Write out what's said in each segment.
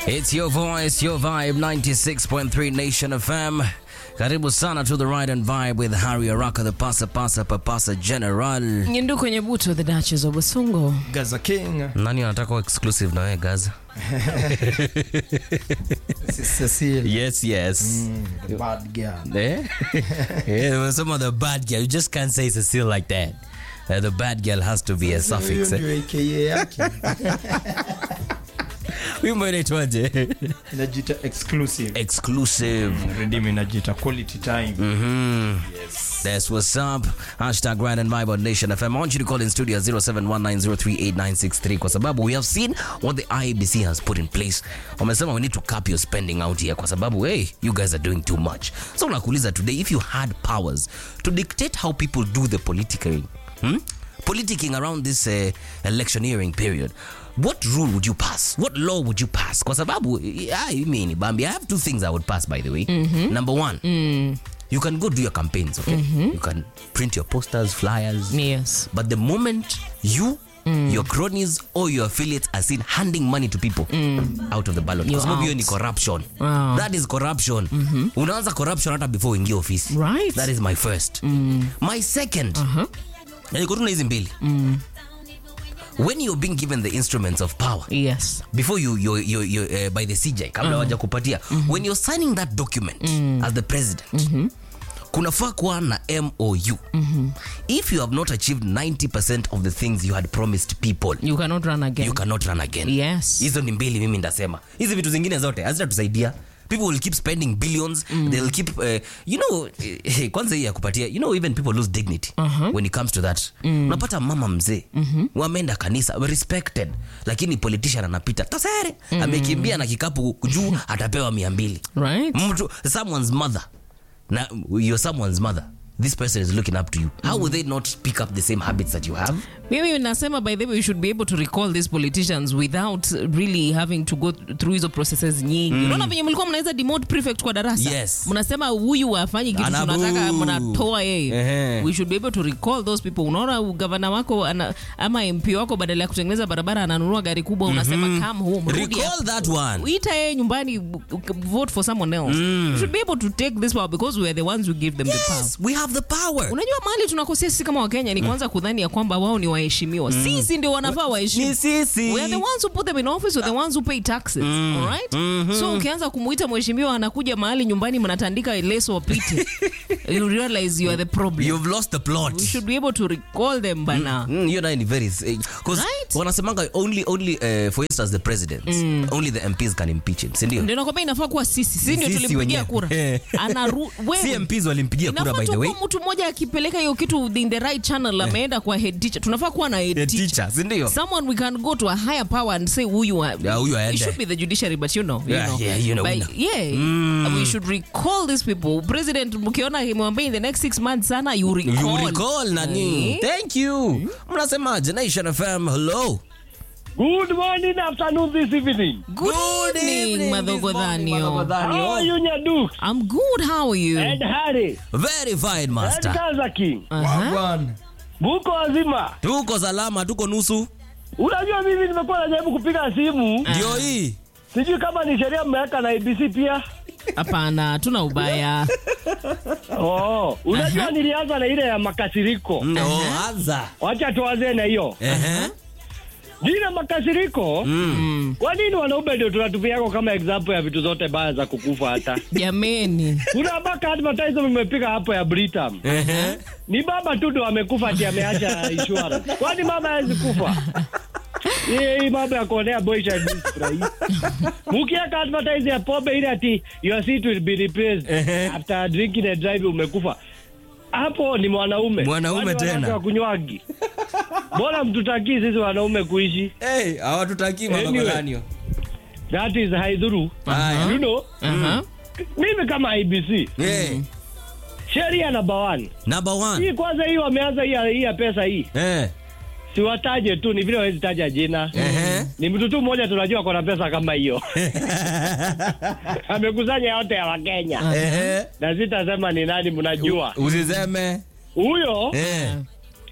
It's your voice, your vibe 96.3 Nation FM. Karibu sana to the ride and vibe with Harry Araka, the pasa pasa papasa general. Nyindu kwenye buto the Duchess of Basungo. Gaza King. Nani anataka kuwa exclusive na wewe Gaza? Cecile. Yes, yes. The bad girl. Eh? yeah, some of the bad girl. You just can't say Cecile like that. Uh, the bad girl has to be a suffix. Hiyo Eh? ndio AKA yake. Wimbo inaitwaje? Inajiita exclusive. Exclusive. Redeem inajiita quality time. That's what's up. Hashtag Ride and Vibe on Nation FM. I want you to call in studio 0719038963 kwa sababu we have seen what the IBC has put in place. Wamesema we need to cap your spending out here kwa sababu hey, you guys are doing too much. So nakuuliza today if you had powers to dictate how people do the politicking, hmm? politicking around this uh, electioneering period what rule would you pass what law would you pass kwa sababu yeah, I mean Bambi I have two things I would pass by the way number one you can go do your campaigns okay you can print your posters flyers Yes. but the moment you your cronies or your affiliates are seen handing money to people out of the ballot kwa You're sababu hiyo out. ni corruption Wow. that is corruption unaanza corruption hata before uingie ofisi Right. that is my first my second na niko tu na hizi mbili when you're being given the instruments of power Yes. before you, you, you, you uh, by the CJ kabla waja kupatia when you're signing that document as the president kunafaa kuwa na mou if you have not achieved 90% of the things you had promised people You cannot run again. you cannot run again Yes. hizo ni mbili mimi ndasema hizi vitu zingine zote hazitatusaidia people will keep spending billions they'll keep uh, you know eh, kwanza hii ya kupatia you know even people lose dignity when it comes to that unapata mama mzee wameenda kanisa respected lakini politician anapita tasere amekimbia na kikapu juu atapewa mia mbili Right. mtu someone's mother na you're someone's mother this person is looking up to you how will they not pick up the same habits that you have Mimi nasema by the way we should be able to recall these politicians without really having to go through hizo processes nyingi. Unaona venye mlikuwa mnaweza demote prefect kwa darasa. Yes. Mnasema huyu afanyi kitu Anabu. tunataka mnatoa yeye. Ehe. We should be able to recall those people. Unaona gavana wako ana, ama MP wako badala ya kutengeneza barabara ananunua gari kubwa unasema come home. rudi recall hapa." that one Ita yeye nyumbani vote for someone else. We should be able to take this power because we are the ones who give them the power. yes we have the power unajua mahali tunakosea sisi kama wakenya ni kwanza kudhani ya kwamba wao ni waheshimiwa sisi ndio wanafaa waheshimiwa ni sisi We are the ones who put them in office, we're the ones who pay taxes. Alright? So ukianza kumuita mheshimiwa anakuja mahali nyumbani mnatandika leso wapite. you realize you are the problem. you've lost the plot We should be able to recall them bana. Mm, hiyo nayo ni very because Right? wanasemanga only only uh, for instance the president only the MPs can impeach him si ndio Ndio nakwambia inafaa kuwa sisi. Sisi ndio Sisi tulimpigia wenyewe. kura. Eh. Anaru wewe. si MPs walimpigia kura Inafaa by tu the way kuwa mtu mmoja akipeleka hiyo kitu in the right channel ameenda kwa head teacher. Tunafaa kuwa na head The teacher. teacher si ndio someone we can go to a higher power and say huyu wa- Yeah, huyu aende. it should be the judiciary but you know, you Yeah, know. yeah, you know, we But know. yeah we should recall these people president mkiona imwambia in the next six months sana you recall, you recall nani Eh? thank you mnasemaje Nation FM hello Good morning, afternoon, this evening. good, evening madhogodhanio How are you, Nyadu? i'm good how are you And Harry. verified And master Gaza King. uh-huh. Wagwan. Muko wazima. tuko salama tuko nusu Unajua mimi nimekuwa najaribu kupiga simu. ndio hii Sijui kama ni sheria mmeweka na ABC pia. hapana tuna ubaya Oh, unajua nilianza na ile ya makasiriko. no anza Wacha tuanze na hiyo. ehe Jina makasiriko. Kwa nini wanaume ndio tunatupiako kama example ya vitu zote baya za kukufa hata? jameni Kuna mpaka advertisement imepiga hapo ya Britam. ehe Ni baba tu ndo amekufa ati ameacha insurance. Kwani mama hawezi kufa? Hii hii mambo ya kuonea boys and girls furahi. Mukiweka advertise ya pombe ile ati your seat will be replaced Ehe. after drinking and driving umekufa. Hapo ni mwanaume. Mwanaume Kwani tena. wanawake wakunywangi. Mbona mtutakii sisi wanaume kuishi? hey hawatutakii Anyway. madhogodhanio That is haidhuru. haya You know, uh-huh. mimi kama IBC, eh sheria number one. number one Hii kwanza hii wameanza hii ya- hii ya pesa hii. eh Siwataje tu ni vile hawezi taja jina. ehe ni mtu tu mmoja tunajua kona pesa kama hiyo amekusanya yote ya wakenya ehe na sitasema ni nani mnajua usiseme huyo eh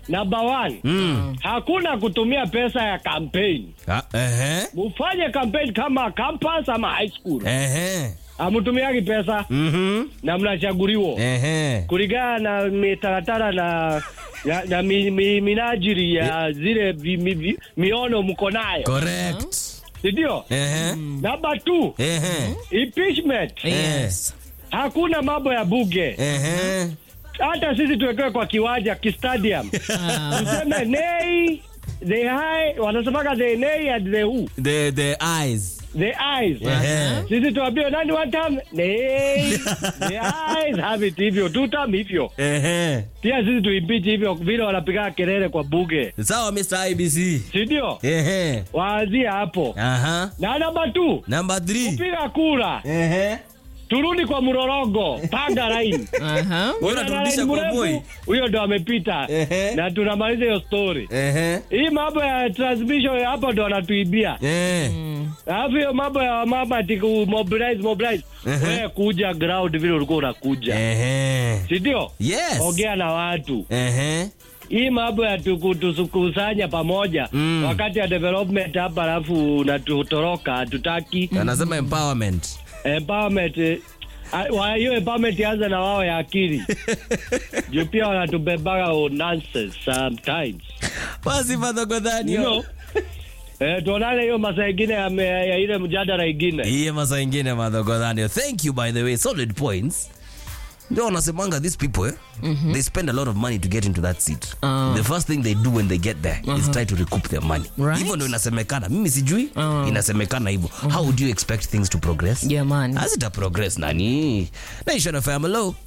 number one Mm. hakuna kutumia pesa ya campaign Ah, ehe. mufanye campaign kama campus ama high school Ehe. amutumiagi pesa Mhm. na mnachaguliwa Ehe. kulingana na mitaratara na na, na mi, mi, minajiri ya zile vi, mi, vi, miono mko nayo Correct. sindio Ehe. namba t Ehe. impeachment Yes. hakuna mambo ya buge Ehe. hata sisi tuwekewe kwa kiwanja kistadium tuseme nei the high wanasemaga the nei and the who The the eyes. the eyes Ehe. sisi tuambiwe nani one time nei the eyes have it hivyo two time hivyo Ehe. pia sisi tuimpichi hivyo vile wanapiga kelele kwa buge Sawa Mr. IBC. sindio Ehe. waanzie hapo Aha. na namba tu Number 3. piga kura Ehe. turudi kwa mrorongo panga laini Aha. Wewe unaturudisha kwa boy. huyo ndo amepita Ehe. na tunamaliza hiyo story Ehe. hii mambo ya transmission hapo ndo wanatuibia Eh. alafu hiyo mambo ya mama ati ku mobilize mobilize Ehe. wewe kuja ground vile ulikuwa unakuja Ehe. sindio Yes. ongea na watu Ehe. hii mambo ya tuku- tukusanya pamoja Mm. wakati ya development hapa alafu natutoroka hatutaki Anasema empowerment. empowerment eh, ah, wa- hiyo empowerment ianze na wao ya akili juu pia wanatubebaga oh, nonsense sometimes Basi Father Godani. you know eh, tuonane hiyo masaa ingine ya, me- ya ile mjadala ingine Iye masa ingine Father Godani. Thank you by the way. Solid points. Ndio wanasemanga these people eh? They spend a lot of money to get into that seat. Ah. The first thing they do when they get there is try to recoup their money. Right. Hivyo ndio inasemekana. Mimi sijui. Ah. Inasemekana hivyo. How would you expect things to progress? Jamani. Hazita progress nani? Nation FM hello.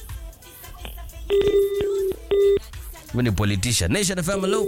Wewe ni politician. Nation FM hello.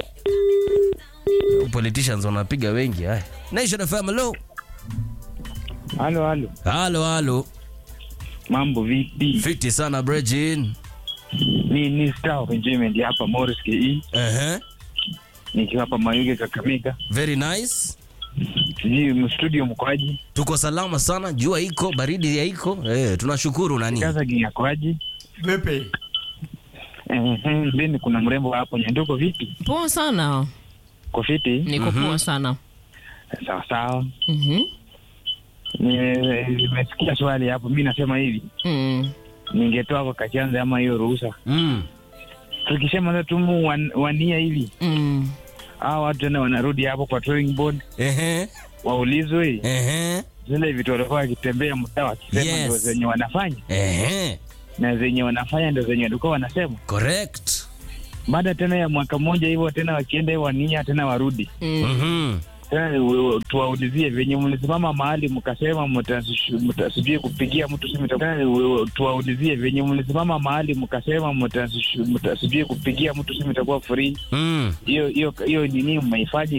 Politicians wanapiga wengi haya. Nation FM hello. Halo, halo, Halo halo. mambo vipi? Fiti sana Brejin. Ni ni Star of Enjoyment hapa Morris KE, Uh-huh. nikiwa hapa Mayuge Kakamega. Very nice. Sijui studio mkoaji, Tuko salama sana, jua iko, baridi ya iko. Eh, tunashukuru nani. kaza ginyakoaji. Vipi? Ehe, then kuna mrembo hapo Nyanduko, vipi? Poa sana. Kofiti? Niko poa sana. Sawa sawa. Mhm. Ni- Nimesikia swali hapo, mi nasema hivi, Mm. ningetoa kwa kachanza ama hiyo ruhusa, Mm. tukisema tumu wan, wania hivi, Mm. hao watu tena wanarudi hapo kwa drawing board, Ehe. waulizwe Ehe. zile vitu walikuwa wakitembea mtaa wakisema Yes. ndo zenye wanafanya Ehe. na zenye wanafanya ndo zenye walikuwa wanasema. Correct. Baada tena ya mwaka mmoja hivyo tena wakienda hivyo wania tena warudi Mm. Mhm. tena u- tuwaulizie venye mlisimama mahali mkasema mtasish- mtasijui kupigia mtu simu itakuwa- tena u- tuwaulizie venye mlisimama mahali mkasema mtasish- mtasijui kupigia mtu simu itakuwa free. Mm. Hiyo hiyo hiyo nini mmehifadhi